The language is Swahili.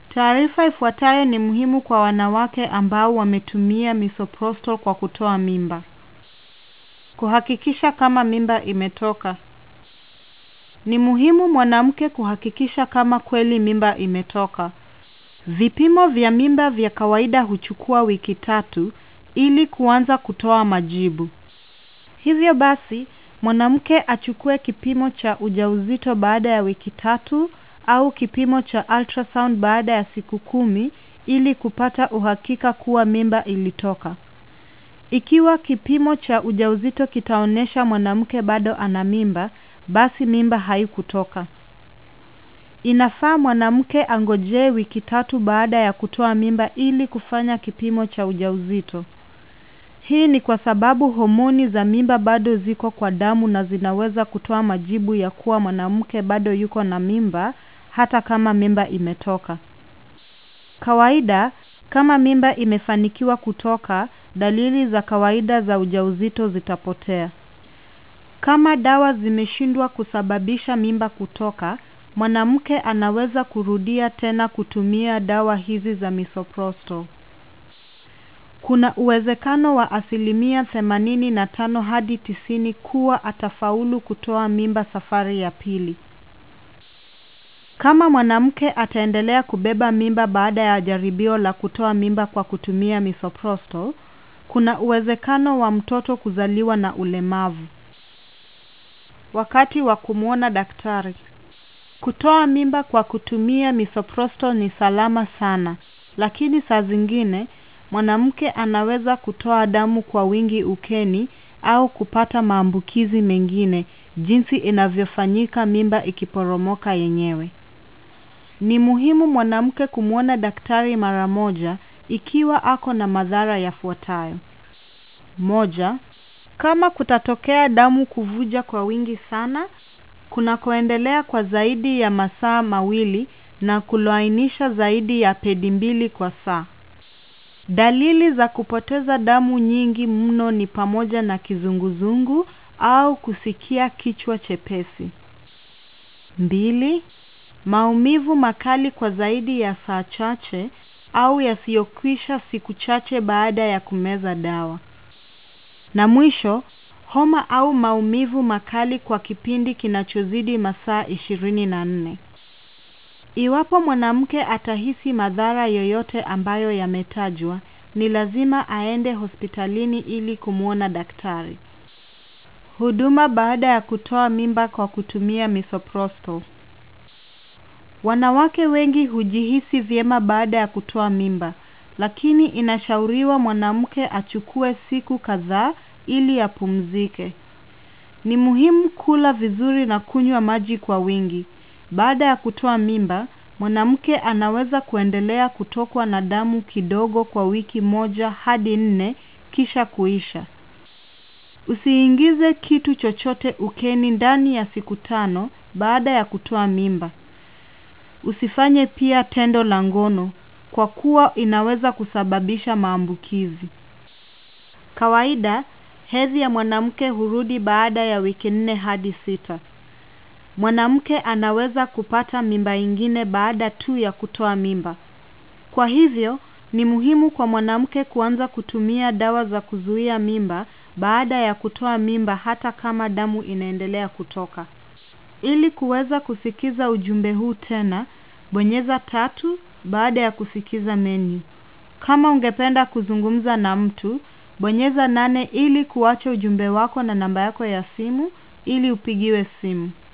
Taarifa ifuatayo ni muhimu kwa wanawake ambao wametumia misoprostol kwa kutoa mimba. Kuhakikisha kama mimba imetoka. Ni muhimu mwanamke kuhakikisha kama kweli mimba imetoka. Vipimo vya mimba vya kawaida huchukua wiki tatu ili kuanza kutoa majibu. Hivyo basi, mwanamke achukue kipimo cha ujauzito baada ya wiki tatu au kipimo cha ultrasound baada ya siku kumi ili kupata uhakika kuwa mimba ilitoka. Ikiwa kipimo cha ujauzito kitaonesha mwanamke bado ana mimba, basi mimba haikutoka. Inafaa mwanamke angojee wiki tatu baada ya kutoa mimba ili kufanya kipimo cha ujauzito. Hii ni kwa sababu homoni za mimba bado ziko kwa damu na zinaweza kutoa majibu ya kuwa mwanamke bado yuko na mimba hata kama mimba imetoka. Kawaida, kama mimba imefanikiwa kutoka, dalili za kawaida za ujauzito zitapotea. Kama dawa zimeshindwa kusababisha mimba kutoka, mwanamke anaweza kurudia tena kutumia dawa hizi za misoprostol. Kuna uwezekano wa asilimia themanini na tano hadi tisini kuwa atafaulu kutoa mimba safari ya pili. Kama mwanamke ataendelea kubeba mimba baada ya jaribio la kutoa mimba kwa kutumia misoprostol, kuna uwezekano wa mtoto kuzaliwa na ulemavu. Wakati wa kumwona daktari. Kutoa mimba kwa kutumia misoprostol ni salama sana, lakini saa zingine mwanamke anaweza kutoa damu kwa wingi ukeni au kupata maambukizi mengine jinsi inavyofanyika mimba ikiporomoka yenyewe. Ni muhimu mwanamke kumwona daktari mara moja ikiwa ako na madhara yafuatayo. Moja, kama kutatokea damu kuvuja kwa wingi sana, kunakoendelea kwa zaidi ya masaa mawili na kuloainisha zaidi ya pedi mbili kwa saa. Dalili za kupoteza damu nyingi mno ni pamoja na kizunguzungu au kusikia kichwa chepesi. Mbili, maumivu makali kwa zaidi ya saa chache au yasiyokwisha siku chache baada ya kumeza dawa. Na mwisho, homa au maumivu makali kwa kipindi kinachozidi masaa ishirini na nne. Iwapo mwanamke atahisi madhara yoyote ambayo yametajwa, ni lazima aende hospitalini ili kumwona daktari. Huduma baada ya kutoa mimba kwa kutumia misoprostol. Wanawake wengi hujihisi vyema baada ya kutoa mimba, lakini inashauriwa mwanamke achukue siku kadhaa ili apumzike. Ni muhimu kula vizuri na kunywa maji kwa wingi. Baada ya kutoa mimba, mwanamke anaweza kuendelea kutokwa na damu kidogo kwa wiki moja hadi nne kisha kuisha. Usiingize kitu chochote ukeni ndani ya siku tano baada ya kutoa mimba. Usifanye pia tendo la ngono kwa kuwa inaweza kusababisha maambukizi. Kawaida, hedhi ya mwanamke hurudi baada ya wiki nne hadi sita. Mwanamke anaweza kupata mimba ingine baada tu ya kutoa mimba. Kwa hivyo, ni muhimu kwa mwanamke kuanza kutumia dawa za kuzuia mimba baada ya kutoa mimba hata kama damu inaendelea kutoka. Ili kuweza kusikiza ujumbe huu tena, bonyeza tatu baada ya kusikiza menu. Kama ungependa kuzungumza na mtu, bonyeza nane ili kuwacha ujumbe wako na namba yako ya simu ili upigiwe simu.